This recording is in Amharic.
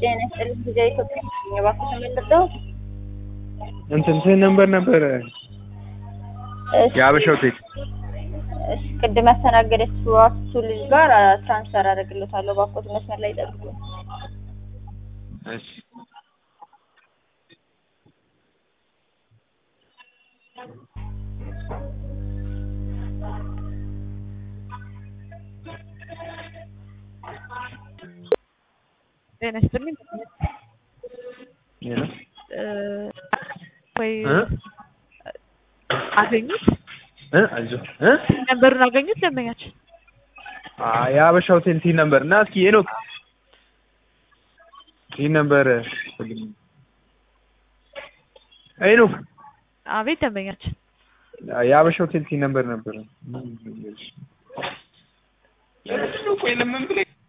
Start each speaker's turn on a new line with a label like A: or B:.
A: ጤና ይስጥልኝ ጊዜ ኢትዮጵያ እባክህ ተመልሰው
B: እንትን ስንት ነበር ነበረ
A: እሺ፣
B: የሀበሻ ሆቴል
A: እሺ፣ ቅድም ያስተናገደችው አክሱ ልጅ ጋር ትራንስፈር አደርግልታለሁ። እባክዎት መስመር ላይ ጠብቁ።
B: እሺ
C: ጤና ይስጥልኝ
B: ሌላ
C: እ ወይ
B: እ
C: አገኙት
B: እ አይዞህ እ
C: ነበሩን አገኙት ደንበኛችን
B: አ የሀበሻ ሆቴል ቲን ነበር እና እስኪ ሄኖክ ቲን ነበር ሄኖክ
C: አቤት ደንበኛችን
B: የሀበሻ ሆቴል ቲን ነበር ነበር ቆይ ለምን ብለህ